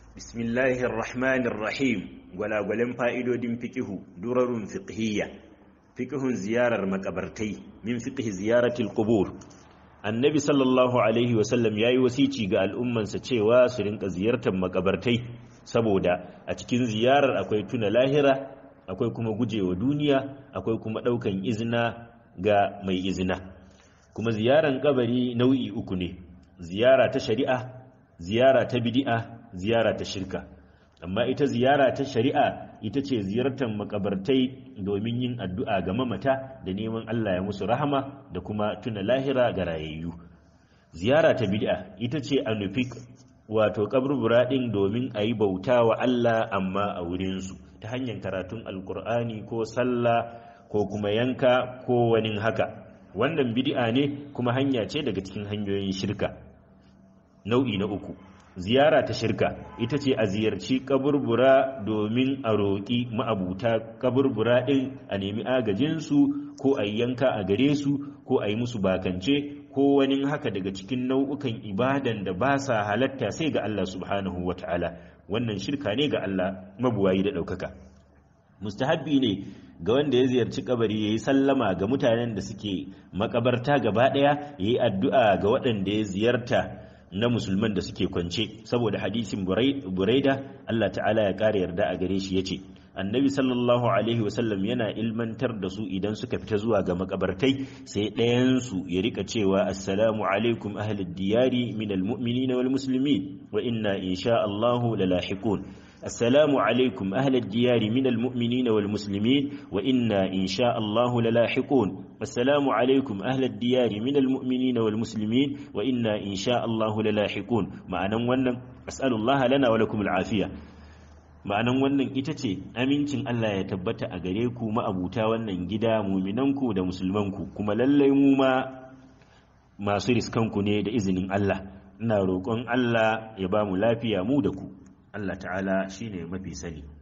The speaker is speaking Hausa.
bismillahir rahmanir rahim gwalagwalen fa'idodin fiqihu durarun fiqhiyya fiqhun ziyarar makabartai min fiqhi ziyaratil qubur annabi sallallahu alaihi wasallam yayi wasici ga al'ummansa cewa su rinka ziyartar makabartai saboda a cikin ziyarar akwai tuna lahira akwai kuma gujewa duniya akwai kuma daukan izina ga mai izina kuma ziyaran kabari nau'i uku ne ziyara ta shari'a ziyara ta bid'a ziyara ta shirka amma ita ziyara ta shari'a ita ce ziyartar makabartai domin yin addu'a ga mamata da neman Allah ya musu rahama da kuma tuna lahira ga rayayyu ziyara ta bid'a ita ce a nufi wato kaburbura ɗin domin a yi bauta wa Allah amma a wurinsu ta hanyar karatun alkur'ani ko sallah ko kuma yanka ko wani haka wannan bid'a ne kuma hanya ce daga cikin hanyoyin shirka nau'i na uku ziyara ta shirka ita ce a ziyarci kaburbura domin a roƙi ma'abuta kaburbura ɗin a nemi agajinsu ko a yanka a gare su ko a yi musu bakance ko wani haka daga cikin nau'ukan ibadan da ba sa halatta sai ga Allah subhanahu wa ta'ala wannan shirka ne ga Allah mabuwayi da ɗaukaka mustahabbi ne ga wanda ya ziyarci kabari ya yi sallama ga mutanen da suke makabarta gaba ɗaya ya yi addu'a ga waɗanda ya ziyarta na musulman da suke kwance saboda hadisin buraida Allah ta'ala ya ƙara yarda a gare shi ya ce annabi sallallahu alaihi wasallam yana ilmantar da su idan suka fita zuwa ga makabartai sai ɗayansu ya rika cewa assalamu alaikum ahlid diyari min almu'minina wal muslimin wa inna insha Allahu lalahiqun السلام عليكم أهل الديار من المؤمنين والمسلمين وإنا إن شاء الله للاحقون السلام عليكم أهل الديار من المؤمنين والمسلمين وإنا إن شاء الله للاحقون معنى ونن أسأل الله لنا ولكم العافية ma'anan wannan ita ce amincin Allah ya tabbata a gare ku ma'abuta wannan gida muminanku da musulmanku kuma lallai mu ma masu riskanku ne da izinin Allah ina roƙon Allah ya ba mu lafiya mu da ku Allah ta'ala shine mafi sani